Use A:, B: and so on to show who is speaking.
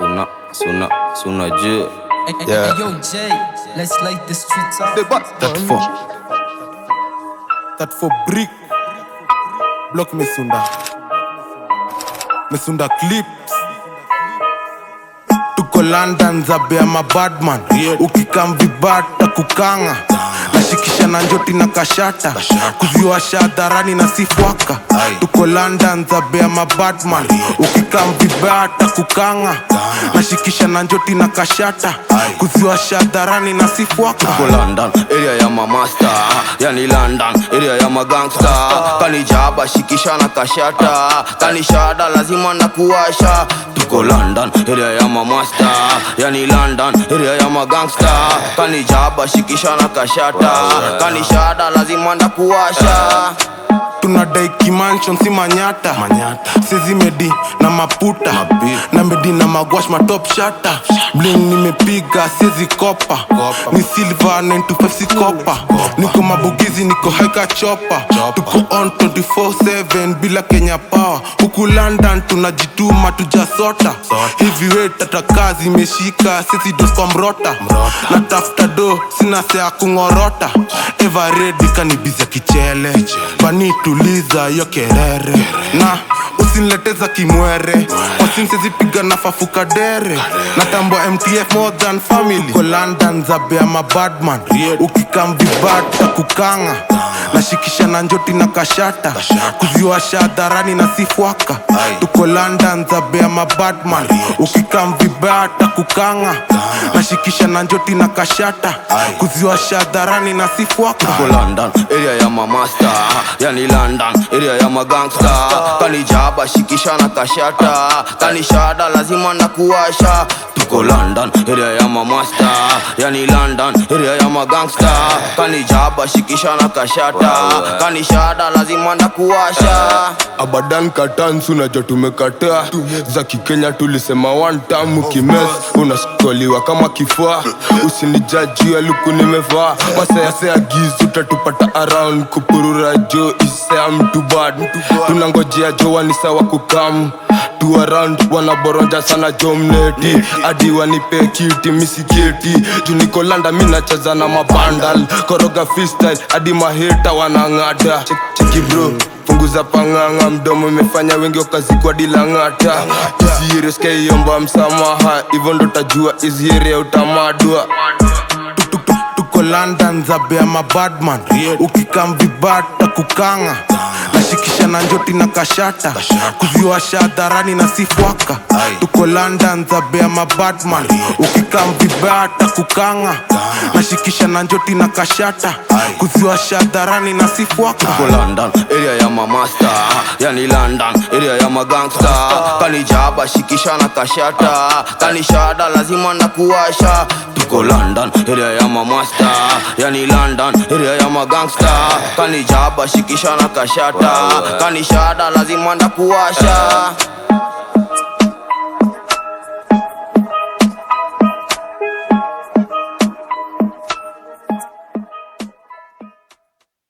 A: Suna, suna, suna juu
B: Hey, hey,
C: Yeah.
B: hey, yo, Jay, let's light the streets up.
C: That for That for brick Block Mesunda Mesunda clips Tuko London zabea mabadman Ukikam vibata kukanga nashikisha na njoti na kashata kuziwasha hadharani na sifwaka tuko london zabea mabadman ukikam vibata kukanga nashikisha na njoti na kashata kuziwasha hadharani na sifwaka
A: Tuko London, area ya mamasta Yani London, area ya magangsta Kanijaba shikisha na kashata Kanishada lazima na kuwasha Tuko London, area ya mamasta Yani London, area ya magangsta Kanijaba shikisha na kashata Kanishada lazima na kuwasha
C: tunadai kimanshon si manyata sezi medi na maputa na medi na magwash matop shata bling nimepiga sezi kopa ni silver 925 si kopa niko mabugizi niko haika chopa tuko on 24/7 bila kenya power huku london tunajituma tujasota hivi we tata kazi imeshika sezi dos kwa mrota na tafuta do sina sea kungorota everedi kanibizya kichele banituliza yo kerere na usinileteza kimwere wasimsezipiga na fafuka dere natambua mtf more than family ko london zabea mabadman ukikam vibata kukanga nashikisha na njoti na kashata kuziwasha hadharani na sifwaka tuko london zabea mabadman ukikam vibata kukanga nashikisha na njoti na kashata kuziwasha hadharani na sifwaka
A: Tuko London, area ya mamasta Yani London, area ya magangsta Kanijaba shikisha na kashata Kanishada lazima na kuwasha Tuko London, area ya mamasta Yani London, area ya magangsta Kanijaba shikisha na kashata Kanishada lazima na kuwasha
D: abadan katan sunajua tumekataa za kikenya tulisema one time ukimes unasukoliwa kama kifaa usinijajia luku nimevaa masayasea gizu utatupata around kupurura jo isea mtu bad tunangojea jo wanisawa kukam tu around wanaboronja sana jo mneti hadi wanipe kiti misiketi juniko landa minacheza na mabandal koroga freestyle hadi maheta wanang'ata cheki bro punguza pang'ang'a mdomo imefanya wengi wakazikwa dilang'ata isiereskeiomba msamaha hivyo ndo tajua iziere utamadwa
C: Tuk- tuk- tuko london zabea mabadman ukikam vibata kukanga nashikisha na njoti na kashata kuziwasha hadharani na sifwaka tuko london zabea mabadman ukikam vibata kukanga nashikisha na njoti na kashata kuziwasha hadharani na sifwaka
A: Tuko London, area ya mamasta Yani London, area ya magangsta Kanijaba shikisha na kashata Kanishada lazima na kuwasha Tuko London, area ya mamasta Yani London, area ya magangsta Kanijaba shikisha na kashata Kanishada lazima na kuwasha